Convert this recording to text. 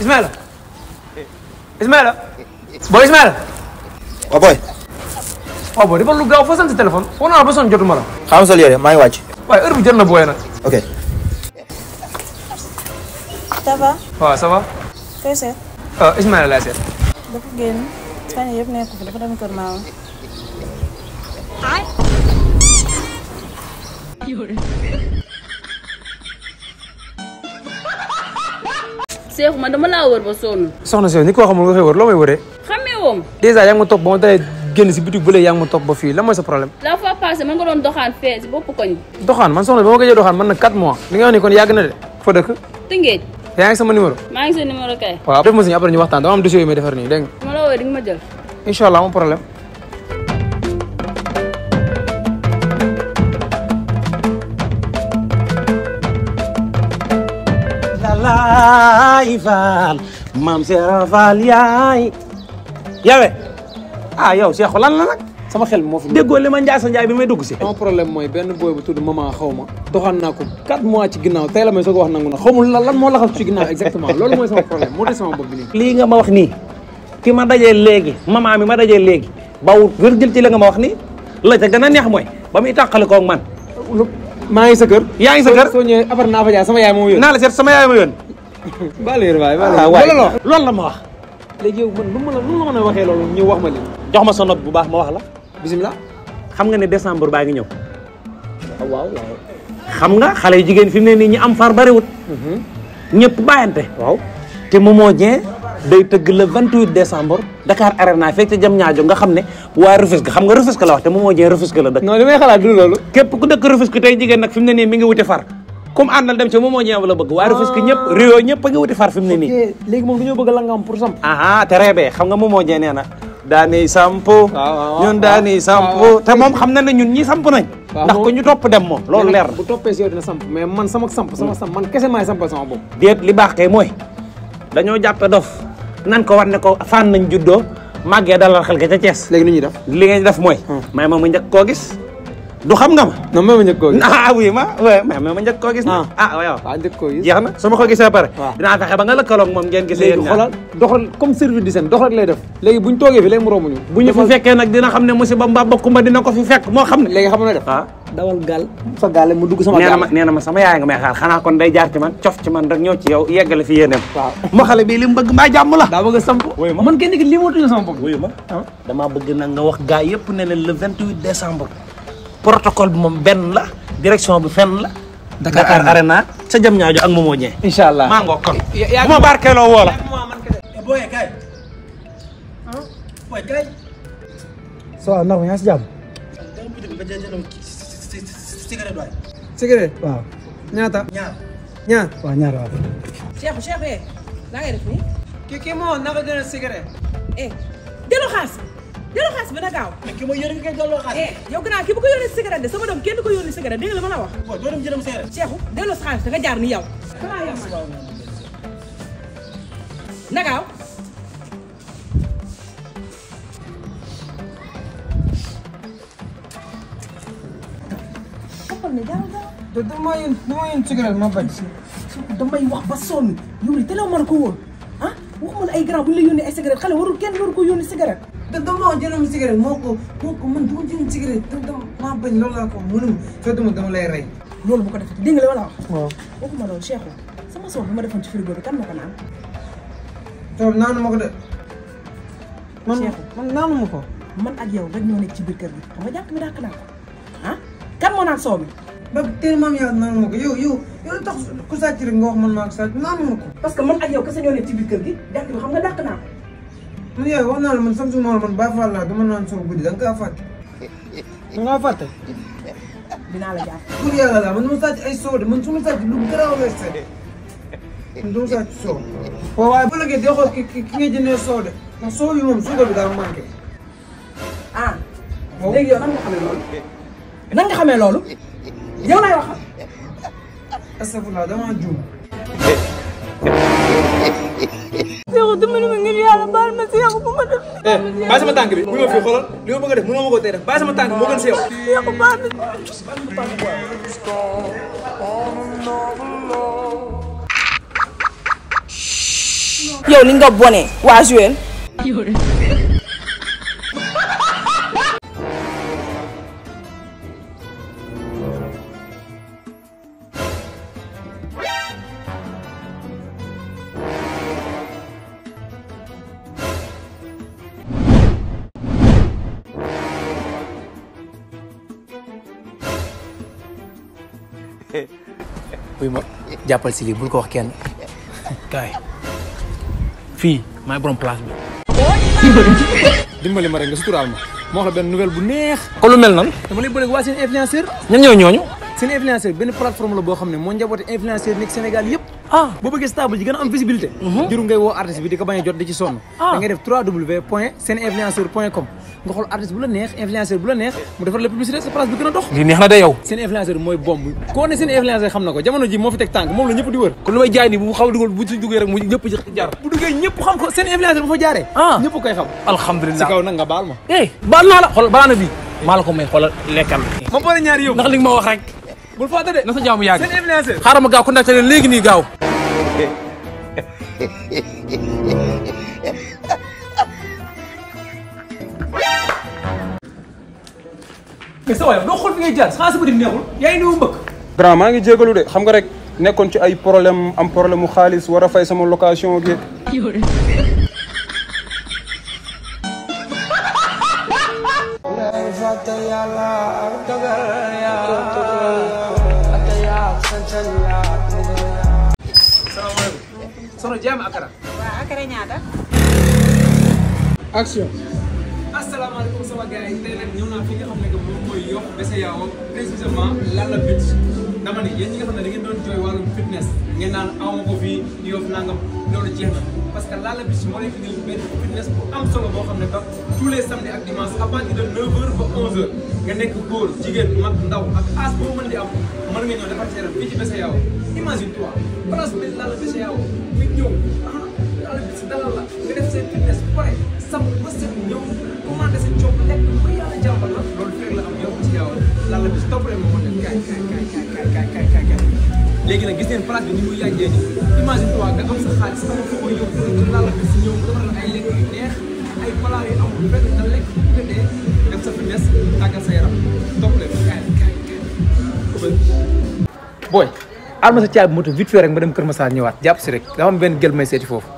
Ismaïla Ismaïla booy Ismaïla waaw booy. waaw booy dafa lu gaaw foo sant téléphone foo naa ba sonn jotuma la xaaral ma sol yére maa ngi wàcc. waaye heure bi jot na booy nag ok. ça va waaw ça va koy seet ah Ismaïla laay seet dafa génn fan yii yëpp nekku fi dafa dem kër maamam Seexu ma dama laa wër ba sonn soxna si yow ni ko xamul nga koy wër loo may wëree xamee woom dèjà yaa ngi ma topp ba ma dalee génn si boutique bu lee yaa ngi ma topp ba fii lan mooy sa problème la fois passé man nga doon doxaan fee si bopp koñ bi doxaan man soxna bi ba ma gëjee doxaan man na 4 mois li nga wax ni kon yàgg na de foo dëkk Tëngéej yaa ngi sama numéro maa ngi sa numéro kay waaw def ma si après ñu waxtaan dama am dossier yu may defar nii dégg nga su ma la woowee di nga ma jël incha allah amul problème lalaay faal maam Seera Faal yaay yawe ah yow Cheikh lan la nag sama xel moo fi déggoo li ma Ndiassa Ndiaye bi may dugg si. sama problème mooy benn boy bu tudd maman xaw ma doxaan naa ko 4 mois ci ginnaaw tey la may soog a wax nangu na xamul lan lan moo laxal ci ginnaaw exactement loolu mooy sama problème moo des sama bopp bi nii lii nga ma wax nii ki ma dajee léegi maman mi ma dajee léegi bawut wér jël ci la nga ma wax nii la ca gën a neex mooy ba muy tàqale koog man maa ngi sa kër yaa ngi sa kër soo ñëwee après naa fa jaay sama yaay moo yónni naa la seet sama yaay ma yoon baleer waay ah baleer waay loolu la loolu la ma wax léegi yow man lu ma la lu ma mën a waxee loolu ñëw wax ma lii jox ma sa note bu baax ma wax la bisimilah xam nga ne décembre baa ngi ñëw waaw waaw xam nga xale yu jigéen fi mu ne nii ñi am far bariwut ñëpp bàyyante waaw te Momo Dieng day tëgg le 28 décembre Dakar Arena fekk ca jam ñaajo nga xam ne waa Rufisque xam nga Rufisque la wax te Momo Dieng Rufisque la dëkk non li may xalaat du loolu képp ku dëkk Rufisque tey jigéen nag fi mu ne nii mi ngi wuti far comme àndal dem ca Momo Dieng la bëgg waa Rufisque ñëpp Rio ñëpp a ngi wuti far fi mu ne nii léegi moom dañoo bëgg la nga am pour samp aha te reebee xam nga Momo Dieng nee na daani sampo waaw, ñun daani sampo te moom xam na ne ñun ñi samp nañ waaw, ndax moom- ko ñu topp dem moom loolu leer na bu toppee si yow dina samp mais man sama samp sama samp man kese maay sampal sama bopp déet li baax kay mooy dañoo jàppe dof nan ko war ne ko fan nañ juddoo màggee dalal xel ga ca Thiès léegi nu ñuy def li ngeen def mooy may ma ma njëkk koo gis du xam nga ma non même njëkk koo gis ah oui ma oui mais ma njëkk koo gis na ah waaw waaw njëkk koo gis jeex na su ma ko gisee ba pare waaw. dinaa fexe ba nga lëkkaloog moom ngeen gisee léegi yéen ñaar xoolal doxal comme service di seen dox rek lay def léegi buñ toogee fi léegi mu romb ñu bu ñu fi fekkee nag dina xam ne musiba mbaa bokkumba dina ko fi fekk moo xam ne léegi xam na def ah dawal gaal sa gaale mu dugg sama nee na gaal ma nee na ma sama yaay nga may xaar xanaa kon day jaar ci man cof ci man rek ñëw ci yow yeggale fi yéeneem waaw moo xale bii li mu bëgg mbaa jàmm la daa bëgg a samp Wuyu ma. man kenn ki lii moo tuñu sama bopp wuyu ma damaa bëgg nag nga wax gaa yëpp ne leen le 28 décembre protocole bi moom benn la direction bi fenn la Dakar Dakar Arena sa jëm ñaajo ak Momo Dieng incha allah maa ngoo kon yaa- bu ma barkeeloo woo la booy kay. booy kay. so ndax yaa si jàmm dama bëgg ba jënd cigarette waay. cigarette waaw ñaata ñaar. ñaar waaw ñaar waaw Cheikh Cheikh eh la ngay def nii kii kii moo naka jënd cigarette eh delloo xaalis bi delloo xaalis bi na gaaw mais ki ma yore nga koy delloo xaalis. eh yow gannaaw ki bu ko yónnee cigarette de sama doom kenn du ko yónnee cigarette dégg nga la ma la wax booy doo dem jëndam cigarette. Cheikh delloo sa xaalis da nga jaar ni yow xanaa yow man na gaaw xoppal ne gaaw gaaw te dama yéen dama yéen cigarette ma bañ damay wax ba sonn yow li te la mën ko woon ah waxuma la ay grand bu ñu la yónnee ay cigarette xale warul kenn waru ko yónnee cigarette te dama jëndam cigarette moo ko moo ko man dama jënd cigarette te dama maa bañ loolu laa ko wax mënum soo dama dama lay rey loolu bu ko defee dégg nga li ma la wax waaw waxuma loolu Cheikh sama soor bi ma defoon ci frigo bi kan moo ko naan toog naanu ma ko de man Cheikh. man naanu ma ko man ak yow rek ñoo nekk ci biir kër gi xam nga jànk mi dàq naa ko ah kan moo naan soow mi ba teel maam yaa naanu ma ko yow yow yow lu tax ku sàcc rek nga wax man maa ko sàcc naanu ma ko parce que man ak yow kese ñoo nekk ci biir kër gi jànk bi xam nga dàq naa ko man yow wax naa la man sam su ma la man bàyyi faal laa dama naan soo guddi da nga kaa fàtte da ngaa fàtte dinaa la jàpp pour yàlla laa man dama sàcc ay soo de man su ma sàcc lu garaaw lay seede man dama sàcc soo waaw waaye bu lëggee dee xool ki ki ki nga jëndee soo de ndax soo bi moom suukar bi daal manqué ah léegi yow nan nga xamee loolu nan nga xamee loolu yow laay waxal astafurlah damaa juum Seexu dimbali ma ngir yàlla baal ma Seexu bu ma def eh bàyyi sama tànk bi bu ma fii xoolal li ma bëgg a def mënoo ma ko tey def bàyyi sama tànk moo gën si yow Seexu baal ma yow ni nga bone waa Joël buy ma jàppal si lii bul ko wax kenn kaay fii maay borom place bi dimbali ma rek nga suturaal ma ma wax la benn nouvelle bu neex ko lu mel nan dama lay bëgg waa seen influenceur ñan ñoo ñooñu seen influenceur benn plateforme la boo xam ne moo njaboote influenceur nekk Sénégal yëpp ah boo bëggee stable ji gën a am visibilité jëru ngay woo artiste bi di ko bañ a jot di ci sonn da ngay def 3w point seen influenceur point com nga xool artiste bu la neex influenceur bu la neex mu defar la publicité sa place bi gën a dox lii neex na de yow seen influenceur mooy bomb koo ne seen influenceur xam na ko jamono ji moo fi teg tànk moom la ñëpp di wër kon lu may jaay nii bu xaw a dugal bu ci duggee rek mu ñëpp ci jar bu duggee ñëpp xam ko seen influenceur bu fa jaaree Ah. ñëpp koy xam si alhamdulilah kaw nag nga baal ma eh baal naa la xool banaana bi maa la ko may xoolal lekkal ma boole ñaari yow ndax li nga ma wax rek bul fàtte de na sa jaamu yàgg seen influenceur xaaral ma gaaw contacté leen léegi nii gaaw mais sa waay doo xool fi ngay jaar xanaa sa bëri neexul yaa ngi néew mbëkk grand maa ngi jégalu de xam nga rek nekkoon ci ay problème am problème mu xaalis war a fay sama location gi sono jaam akara waaw akara ñaata. action asalaamaaleykum sama gars yi tey nag ñëw naa fi nga xam ne que moom mooy Yoff Besseyaawo précisément Lalla Beach dama ne yéen ñi nga xam ne da ngeen doon jooy wàllum fitness ngeen naan awma ko fii Yoff nangam loolu jeex na parce que Lalla Beach moo lay indil benn fitness bu am solo boo xam ne ba tous les samedis ak dimanches à partir de 9h ba 11h nga nekk góor jigéen mag ndaw ak âge boo mën di am mën nga ñëw defar sa yaram fii ci Besseyaawo imagine toi place bi Lalla Besseyaawo nga ñëw ah Lalla Beach dalal la nga def seen fitness bu pare sam ba set ñëw commandé sa coob lekk ba yàlla jàmbal la loolu fekk la am yow ci yow Lalla Beach topp leen moo def kaay kaay kaay kaay kaay kaay kaay kaay léegi nag gis ngeen place bi ni muy yàggee ni imagine toi nga am sa xaalis sama foo koy yóbbu ci Lalla Beach ñëw nga defal la ay lekk yu neex ay plat yu amul benn nga lekk bu nga dee def sa fitness tàggal sa yaram topp leen kaay kaay kaay booy alma sa caabi moto vite fait rek ma dem Kër Massar ñëwaat jàpp si rek dafa am benn gel may seeti foofu